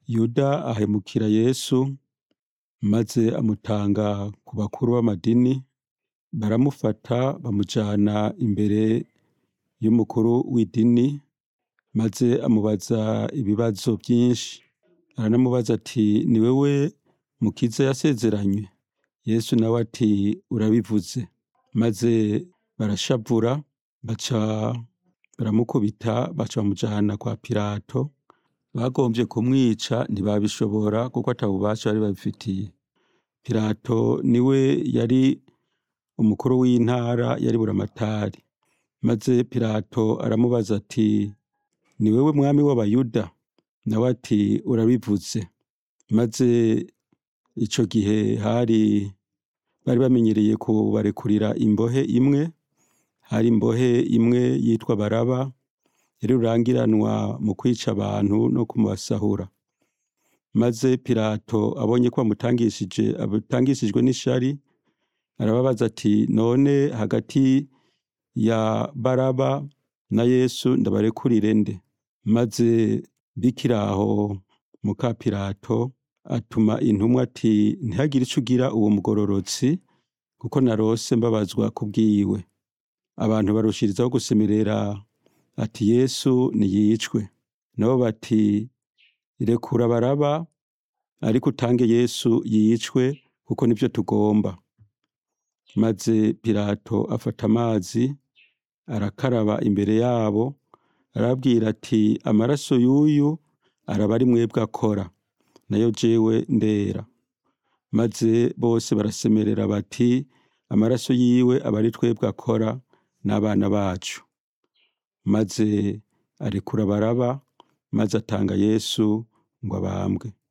yuda ahemukira yesu maze amutanga ku bakuru b'amadini baramufata bamujana imbere y'umukuru w'idini maze amubaza ibibazo vyinshi aranamubaza ati ni wewe mukiza yasezeranywe yesu nawe ati urabivuze maze barashavura baca baramukubita baca bamujana kwa pilato bagomvye kumwica ntibabishobora kuko ata bubasha bari babifitiye pilato niwe yari umukuru w'intara yari buramatari maze pilato aramubaza ati ni wewe mwami w'abayuda nawe ati urabivuze maze ico gihe hari bari bamenyereye kubarekurira imbohe imwe hari imbohe imwe yitwa baraba yari rurangiranwa mu kwica abantu no kumubasahura maze pilato abonye ko bamutangishije abutangishijwe n'ishari arababaza ati none hagati ya baraba na yesu ndabarekurire nde maze bikiri aho muka pilato atuma intumwa ati ntihagire ico ugira uwo mugororotsi kuko narose mbabazwa kubwiwe abantu barushirizaho gusemerera ati yesu niyicwe nabo bati rekura baraba ariko utange yesu yicwe kuko nivyo tugomba maze pilato afata amazi arakaraba imbere yabo arababwira ati amaraso y'uyu araba ari mwebwe akora nayo jewe ndera maze bose barasemerera bati amaraso yiwe aba ari twebwe akora n'abana bacu maze arekura baraba maze atanga yesu ngo abambwe